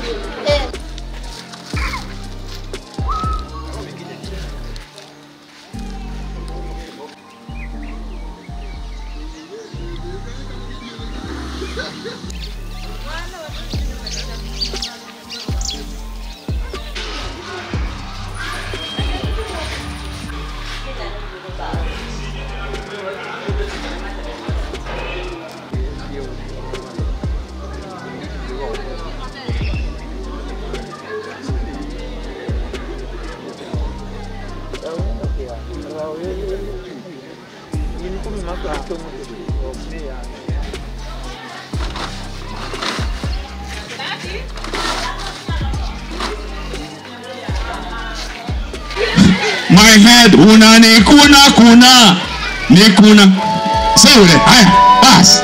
my head unanikuna kuna nikuna sasa ule haya bas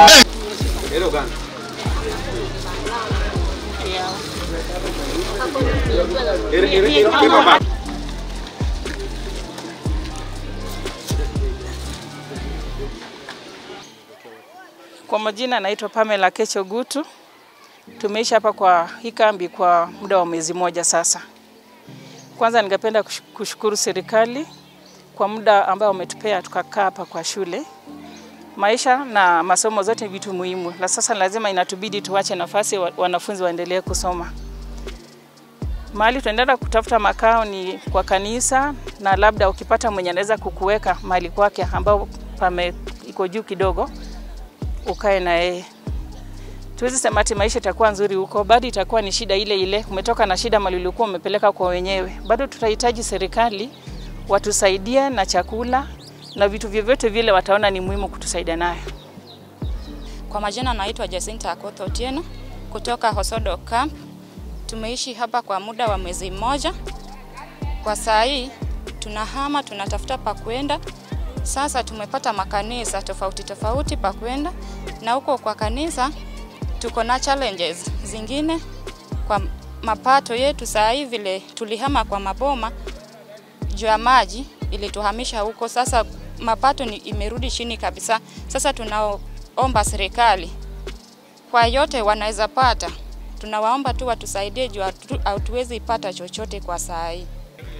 Kwa majina naitwa Pamela Kecho Gutu. Tumeishi hapa kwa hii kambi kwa muda wa mwezi mmoja sasa. Kwanza ningependa kush- kushukuru serikali kwa muda ambao umetupea tukakaa hapa kwa shule. Maisha na masomo zote ni vitu muhimu, na sasa lazima inatubidi tuwache nafasi wa- wanafunzi waendelee kusoma. Mahali tunaenda kutafuta makao ni kwa kanisa, na labda ukipata mwenye anaweza kukuweka mahali kwake ambao pame iko juu kidogo, ukae na yeye. Tuwezi sema ati maisha itakuwa nzuri huko, bado itakuwa ni shida ile ile. Umetoka na shida mali ulikuwa umepeleka kwa wenyewe, bado tutahitaji serikali watusaidie na chakula na vitu vyovyote vile wataona ni muhimu kutusaidia nayo. Kwa majina naitwa Jacinta Akoth Otieno kutoka Hosodo Camp. Tumeishi hapa kwa muda wa mwezi mmoja. Kwa saa hii tunahama, tunatafuta pa kwenda. Sasa tumepata makanisa tofauti tofauti pa kwenda, na huko kwa kanisa tuko na challenges zingine kwa mapato yetu. Saa hii vile tulihama kwa maboma juu ya maji ilituhamisha huko, sasa mapato ni imerudi chini kabisa. Sasa tunaomba serikali kwa yote wanaweza pata, tunawaomba tu watusaidie juu hatu- hatuwezi pata chochote kwa saa hii.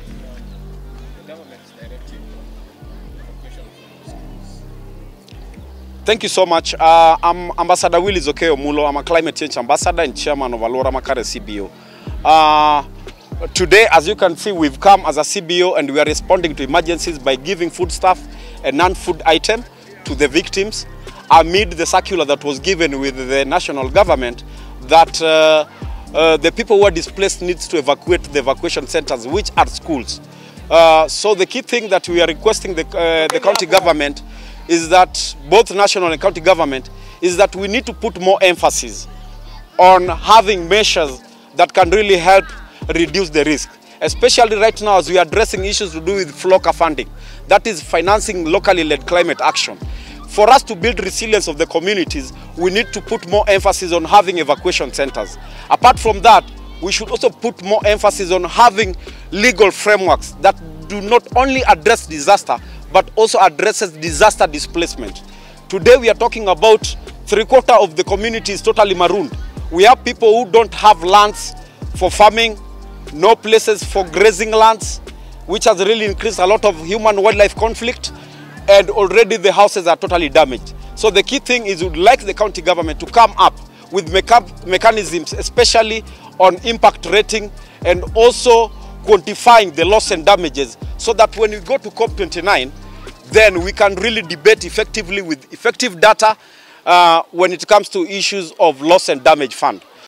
Thank you so much. Uh, I'm Ambassador Willie Zokeo Mulo. I'm a climate change ambassador and chairman of Alora Makare CBO. Uh, today, as you can see, we've come as a CBO and we are responding to emergencies by giving food stuff and non-food item to the victims amid the circular that was given with the national government that uh, uh, the people who are displaced needs to evacuate the evacuation centers, which are schools. Uh, so the key thing that we are requesting the, uh, the county government is that both national and county government is that we need to put more emphasis on having measures that can really help reduce the risk especially right now as we are addressing issues to do with FLOCA funding that is financing locally led climate action for us to build resilience of the communities we need to put more emphasis on having evacuation centers apart from that we should also put more emphasis on having legal frameworks that do not only address disaster but also addresses disaster displacement. Today we are talking about three quarter of the community is totally marooned. We have people who don't have lands for farming, no places for grazing lands, which has really increased a lot of human wildlife conflict, and already the houses are totally damaged. So the key thing is we'd like the county government to come up with mecha- mechanisms, especially on impact rating and also quantifying the loss and damages so that when we go to COP29, then we can really debate effectively with effective data uh, when it comes to issues of loss and damage fund.